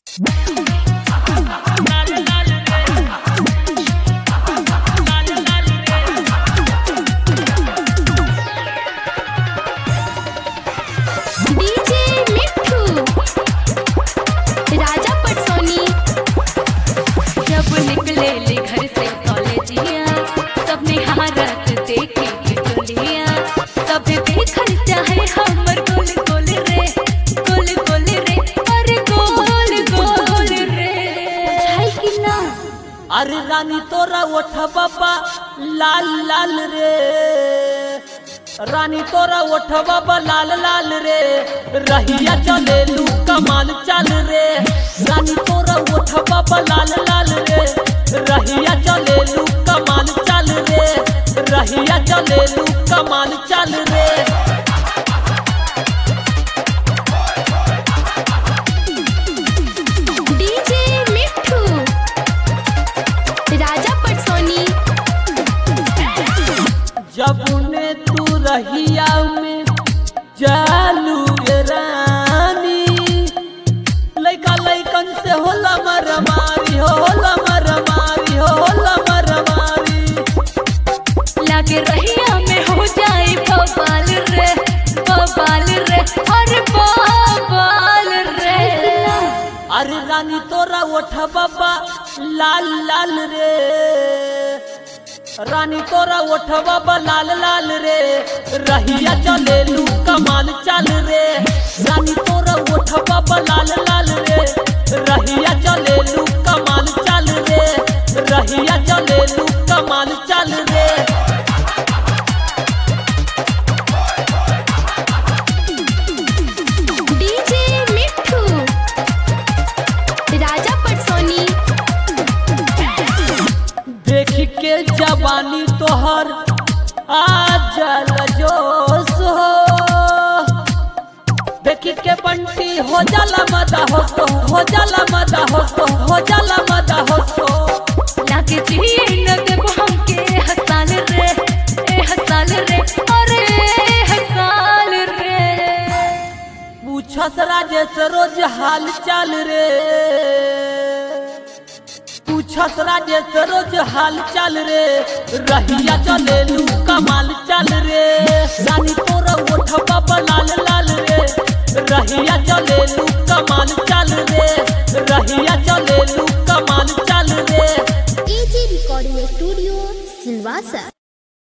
DJ मिठू राजा पटसोनी जब निकले ले घर से कॉलेजिया सब निहारत देखे बिटुलिया सब देखल चाहे हमर गोल गोल रे गोल गोल रे अरे गोल गोल रे है कि ना अरे रानी तोरा ओठ बाबा लाल लाल रे रानी तोरा ओठ बाबा लाल लाल रे रहिया चले लू कमाल चल रे रानी तोरा ओठ बाबा लाल लाल रे रहिया चले लू कमाल चल रे रहिया चले लू कमाल चल रे डीजे मिठू राजा पटसोनी जब ने तू रहिया में जालू ये रानी लइका लइकन से होला मरमारी हो होला मरमारी हो होला मरमारी लागे रहिया में हो जाए बवाल रे बवाल रे अरे बवाल रे अरे रानी तोरा ओठ बाबा लाल लाल रे रानी तोरा ओठ बाबा लाल लाल रे रहिया चले लू कमाल चल रे रानी तोरा ओठ बाबा लाल लाल रे रहिया चले लू कमाल चल रे रहिया चले लू कमाल चल रे डीजे मिठू राजा पटसोनी देख के जवानी तोहर आ जल जोश हो देख के बंटी हो जाला मदा हो तो हो जाला मदा हो तो हो जाला मदा हो तो लागे जिए न देब हमके हसाल रे ए हसाल रे अरे हसाल रे पूछस राजेश रोज हाल चाल रे पूछस राजेश रोज हाल चाल रे रहिया चले लू कमाल चल रे रानी तोरा ओठ बाबा लाल लाल रे रहिया चले लू कमाल चल रे रहिया चले लू कमाल चल रे एजी रिकॉर्डिंग स्टूडियो सिलवासा